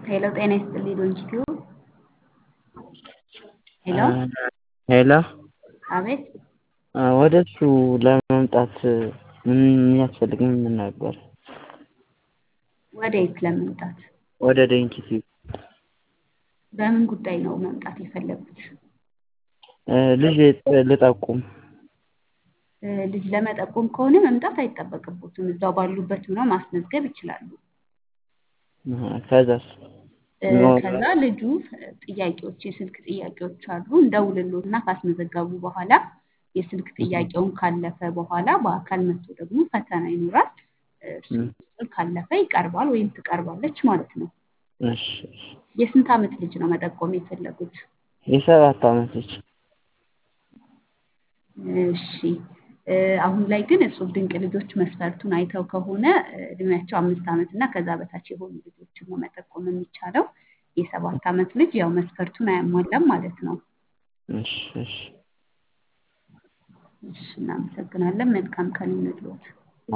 ሄሎ ጤና ይስጥልኝ ዶንኪቲዩ ሄሎ ሄሎ አቤት ወደ እሱ ለመምጣት ምን የሚያስፈልግ ምን ነበር? ወዴት ለመምጣት? ወደ ዶንኪቲዩ በምን ጉዳይ ነው መምጣት የፈለጉት? ልጅ ልጠቁም ልጅ ለመጠቆም ከሆነ መምጣት አይጠበቅቦትም። እዛው ባሉበት ሆነው ማስመዝገብ ይችላሉ። ከዛስ ከዛ ልጁ ጥያቄዎች የስልክ ጥያቄዎች አሉ እንደውልሎት እና ካስመዘገቡ በኋላ የስልክ ጥያቄውን ካለፈ በኋላ በአካል መጥቶ ደግሞ ፈተና ይኖራል። እሱን ካለፈ ይቀርባል ወይም ትቀርባለች ማለት ነው። እሺ የስንት ዓመት ልጅ ነው መጠቆም የፈለጉት? የሰባት ዓመት ልጅ እሺ አሁን ላይ ግን እጹብ ድንቅ ልጆች መስፈርቱን አይተው ከሆነ እድሜያቸው አምስት ዓመት እና ከዛ በታች የሆኑ ልጆችን ነው መጠቆም የሚቻለው። የሰባት ዓመት ልጅ ያው መስፈርቱን አያሟላም ማለት ነው። እሺ እሺ እሺ እናመሰግናለን። መልካም ቀን ይሁንልዎት።